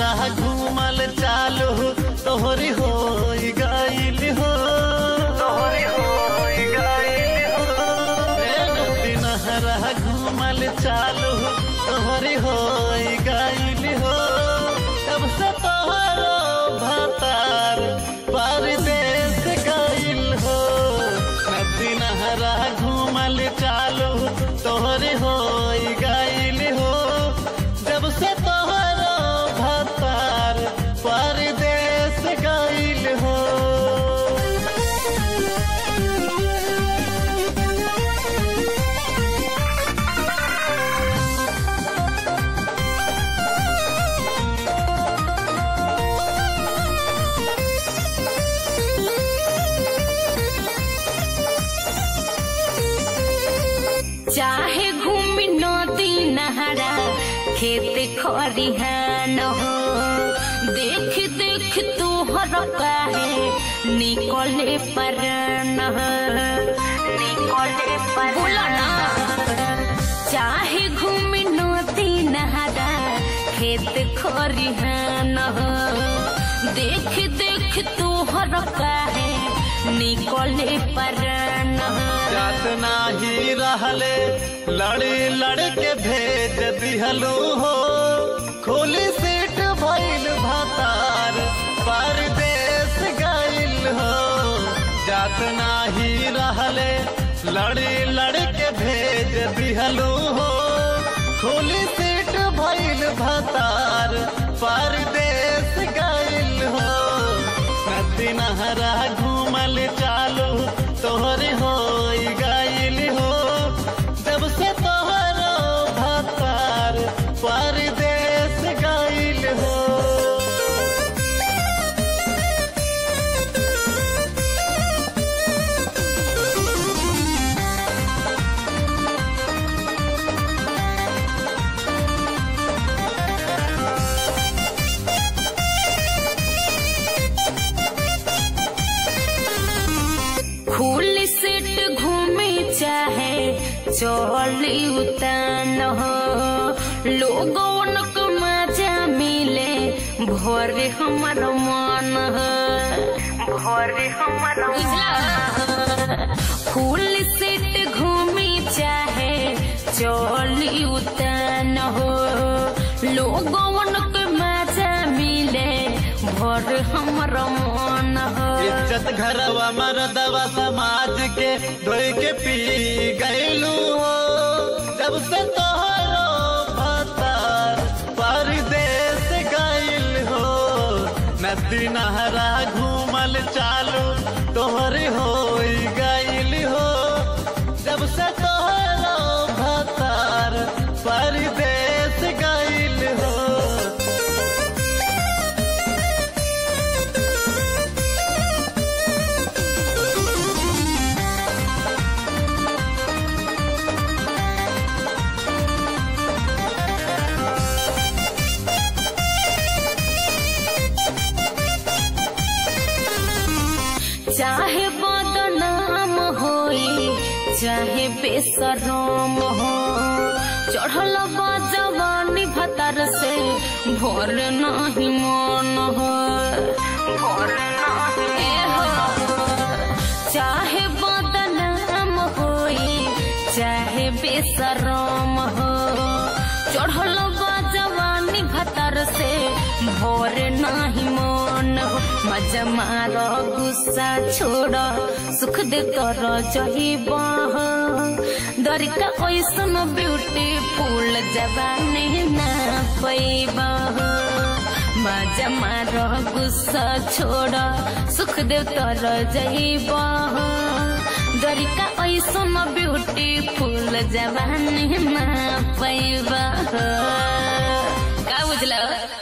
राह घूमल चालू तोहरी हो गईल हो तोहरी हो गईल हो नदी राह घूमल चालू तोहरी हो गईल हो तब से तोहरो भतार परदेश गईल हो नदी नहरा घूमल चालू तोहरी हो गईल हो जब से तोहरो भतार परदेश गईल हो चाहे घूमी नदी नहरा खेत खरिहान हो देख देख तोहर काहे निकले परन निकले पर बोला ना चाहे घूमी नदी नहरा खेत खरिहान हो देख देख तोहर काहे निकले परन जात नाही रहले लड़ी लड़ के भेज दिहलू हो खोली सीट भइल भतार परदेश गइल हो जात नाही रहले लड़ी लड़ के भेज दिहलू हो खोली सीट भइल भतार परदेश गइल हो नदी नहरा घूमल चालू तोहरी हो गइल हो जब से तोहरो भतार परदेश गइल हो खुल सेट घूमे चाहे चली उतान हो लोगन को मजा मिले भरे हमर मन हो भरे हमर फूल सेट घूमे चाहे चली उतान हो लोगन को मजा मिले भर हमर मन हो इज्जत घरवा मरदवा समाज के धोई के पी गइलू हो जब से तोहरो भतार परदेश गइल हो नदी नहरा घूमल चालू तोहरी हो गइल हो जब से तोहरो भतार परदेश गइल हो चाहे बदनाम होई चाहे बेसरम हो चढ़ल बा जवानी भतर से भोर नहीं मन हो भोर नहीं हो चाहे बदनाम होई चाहे बेसरम हो चढ़ल बा जवानी भतर से भोर नहीं मन हो मजा मार गुस्सा छोड़ सुख दे कर जहिब दरिका ऐसन ब्यूटीफुल जवानी ना पैब मजा मार गुस्सा छोड़ सुख दे तर जहिब दरिका ऐसन ब्यूटीफुल जवानी ना पैब का बुझल